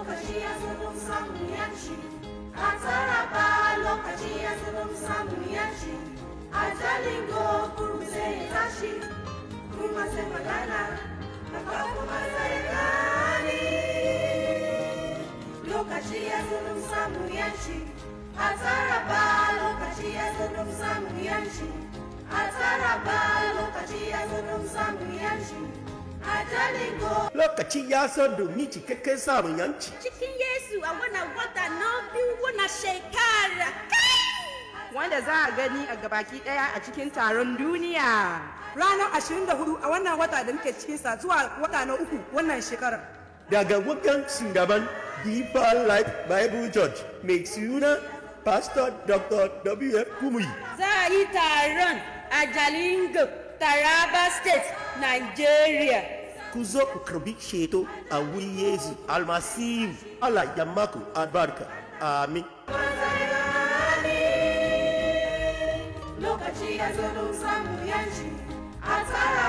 lokaci ya zo don samun yanci a taraba lokaci ya zo don samun yanci a jalingo kuru sai ya tashi kuma sai magana haka kuma sai gani lokaci ya zo don samun yanci a taraba lokaci ya zo don samun yanci a taraba lokaci ya zo don samun yanci a jalingo lokaci ya zo domin cikakken samun yanci cikin Yesu a wannan wata na biyu wannan shekara. wanda za a gani a gabaki daya a cikin taron duniya. ranar 24 a wannan wata da muke cikinsa zuwa wata na uku wannan shekarar. daga wajen shugaban Deeper Life Bible Church mai suna Pastor Dr. W.F. Kumuyi. Za a yi taron a Jalingo, Taraba State, Nigeria. Ku zo ku karbi ceto a wurin Yesu almasihu Allah ya maku albarka. Amin. lokaci ya zo don samun yanci a tsara